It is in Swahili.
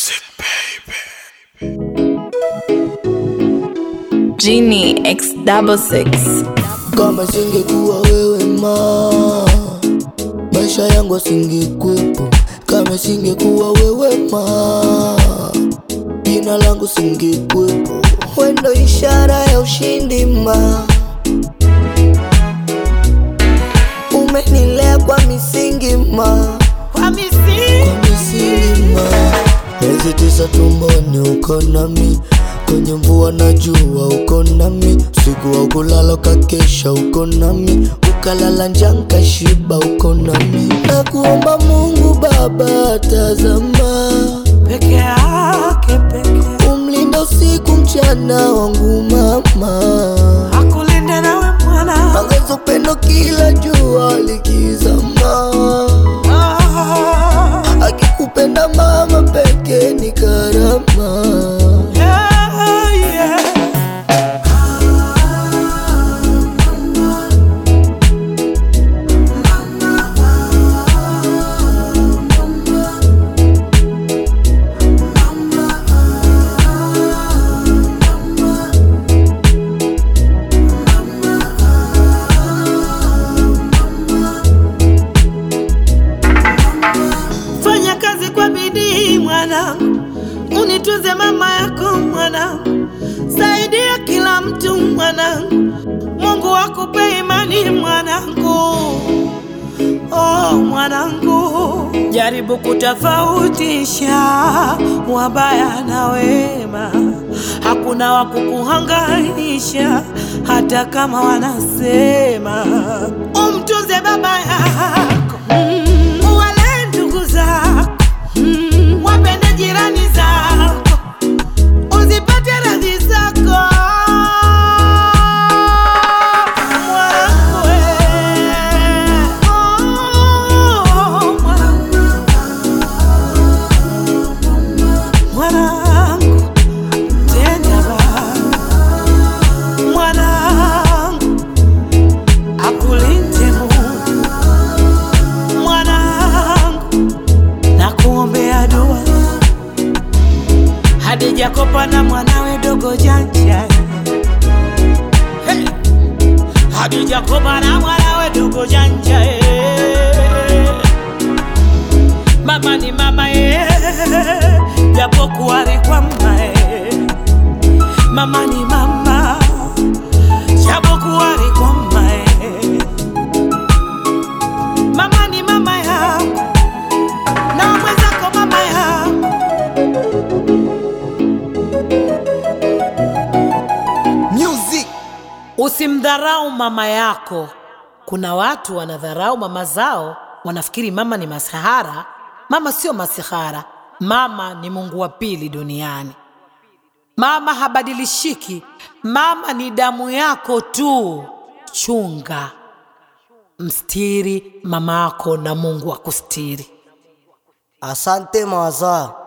Genie X double six. Kama singekuwa wewe ma, maisha yangu singekuwepo. Kama singekuwa wewe ma, jina langu singekuwepo. Wendo ishara ya ushindi ma, umenilea kwa misingi ma, kwa misingi kwa misingi ma. Miezi tisa tumboni uko nami, kwenye mvua na jua uko nami, usiku wa kulala ukakesha uko nami, ukalala njaa nkashiba uko nami. Nakuomba Mungu Baba, tazama peke yake peke umlinda usiku mchana wangu mama, akulinde nawe mwana ongeza upendo kila jua likizama. Ah, Akikupenda mama peke ni karama. yeah, yeah. Fanya kazi kwa bidii mwanangu, unitunze mama yako mwanangu, saidia kila mtu mwanangu, Mungu akupe imani mwanangu. Oh mwanangu, jaribu kutofautisha wabaya na wema, hakuna wa kukuhangaisha hata kama wanasema. Umtunze baba yako mm, wale ndugu zako mm, wapende jirani zako, uzipate radhi zako mwanangu, eh. Oh, mwanangu. Mwanangu, tenda baba. Mwanangu, akulinde Mungu. Mwanangu, nakuombea dua. Hadija Kopa na mwanawe dogo janja hey. Hadija Kopa na mwanawe dogo janja hey. Mama ni mama ye, japokuwa alikwama ye. Mama ni mama, japokuwa alikwama ye. Mama ni mama yako na mwenzako mama yako. Music. Usimdharau mama yako. Kuna watu wanadharau mama zao, wanafikiri mama ni masihara. Mama sio masihara, mama ni Mungu wa pili duniani. Mama habadilishiki, mama ni damu yako tu. Chunga, mstiri mama yako na Mungu akustiri. Asante mawaza.